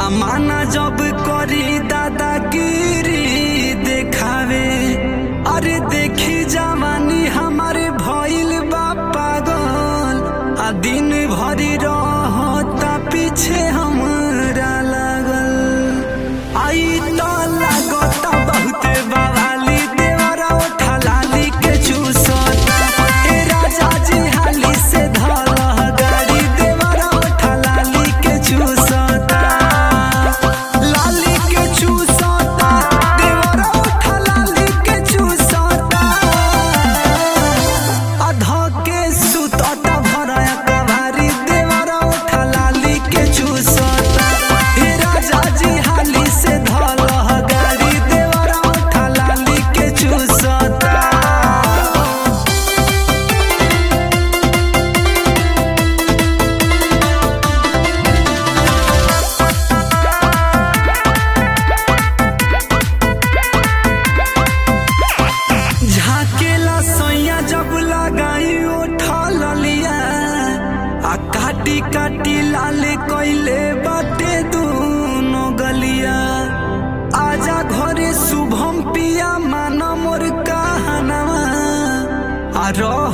माना जब करी दादागिरी देखावे अरे देखी जवानी हमारे भइल बा पागल आ दिन भरी रहता पीछे हमरा लागल आई तो लागता बहुते बवाली देवरा उठा लाली के चूसता ए राजा जी हाली से धल गाड़ी देवरा उठा लाली के चूसता लाली के चूसता देवरा उठा लाली के चूसता अधा के सुतता भराया कवारी देवरा उठा लाली के चूसता हे राजा जी हाली से धल गाड़ी देवरा उठा लाली के चूसता झाकेला सैया जब लगाई उठा ललिया आ काटी काटी लाल कैले बाटे दूनो गलिया आजा घरे शुभम पिया माना मोर कहनवा आ रह